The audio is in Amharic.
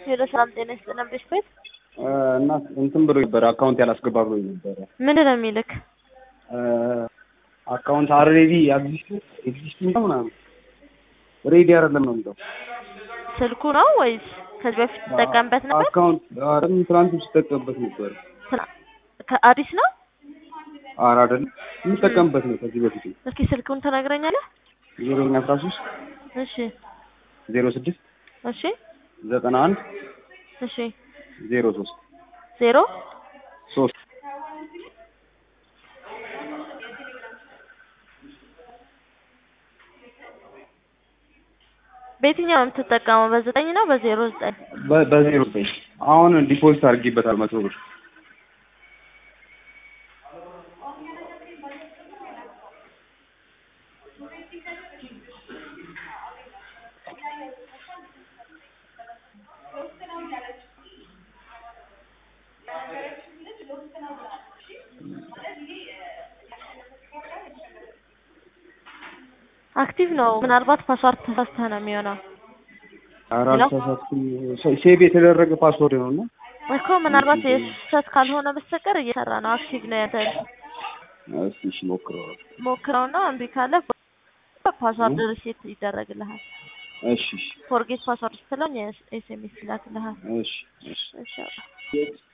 ሄሎ ሰላም ጤና ይስጥልን ቤት ቤት እና እንትን ብሎ ነበረ አካውንት ያላስገባ ብሎ ነበረ። ምንድን ነው የሚልክ? አካውንት አልሬዲ ኤግዚስቲንግ ነው ምናምን ሬዲ አይደለም ነው የሚለው። ስልኩ ነው ወይስ ከዚህ በፊት ትጠቀምበት ነበር? አካውንት አረም ትናንት ስጠቀምበት ነበረ። ስራ- ከ- አዲስ ነው? ኧረ አይደለም የምጠቀምበት ነው ከዚህ በፊት እስኪ ስልኩን ትነግረኛለህ? ዜሮኛ አስራ ሶስት እሺ ዜሮ ስድስት እሺ ዘጠና አንድ እሺ ዜሮ ሶስት ዜሮ ሶስት በየትኛው ነው የምትጠቀመው? በዘጠኝ ነው በዜሮ ዘጠኝ በ- በዜሮ ዘጠኝ አሁን ዲፖዚት አድርጌበታል መቶ ብር አክቲቭ ነው። ምናልባት ፓስዋርድ ተሳስተህ ነው የሚሆነው ኧረ ሄሎ? አልተሳሳትኩም ሴቭ የተደረገ ፓስወርድ ነው እና እኮ ምናልባት የስህተት ካልሆነ በስተቀር እየሰራ ነው። አክቲቭ ነው ያንተ እስኪ እሺ ሞክረዋል ሞክረውና እምቢ ካለ ፓስዋርድ ሪሴት ይደረግልሃል። እሺ እሺ ፎርጌት ፓስዋርድ ስትለው ኤስኤምኤስ ይላክልሃል። እሺ እሺ እሺ